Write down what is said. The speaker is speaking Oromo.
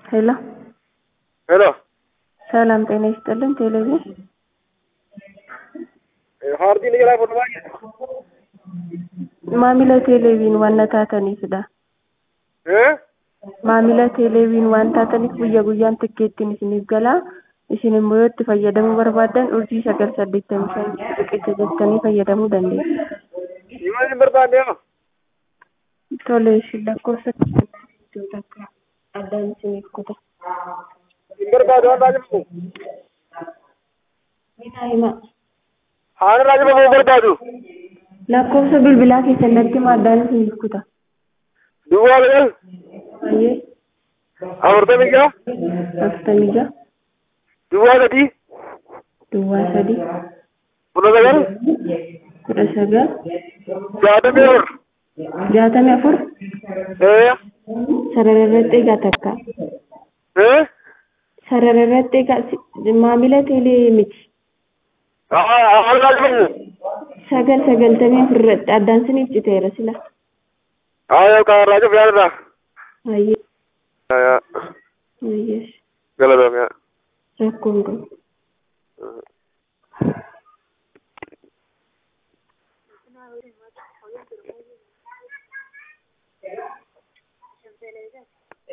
ሄሎ ሄሎ ሰላም ጤና ይስጥልን። ቴሌቪዥን ሀርዲin jalaa fuudhu baay'ee maamila teeleeviin waan taataniifidha. Maamila teeleeviin waan taataniif guyyaa guyyaan tikkeettiin isiniif galaa. Isin immoo yoo itti fayyadamuu barbaaddan urjii sagal saddeettamii shan riqicha jettanii fayyadamuu dandeessu. Imaan hin barbaanne yaa Tole isin lakkoofsa iddoo takka addaan isiniif kuta. hin barbaadu waan raajifamu Minaa himaa. haan raajifamu hin barbaadu Lakkoofsa bilbilaa keessan natti himaa addaan isiniif kuta. duwwaa sagal Baay'ee afurtamii ja'a afurtamii ja'a duwwaa sadii duwwaa sadii kudha sagal kudha sagal jaatamii afur jaatamii afur ee sarara irratti egaa takka. ee sarara irratti egaa si- maamila teelee miti. haan raajifamu sagal sagaltamii afur irratti addaan isiniif citeera sila. haa yookaan raajif yaadadha Baay'ee yaa baay'ee galatoomi yaa rakkoon qabu.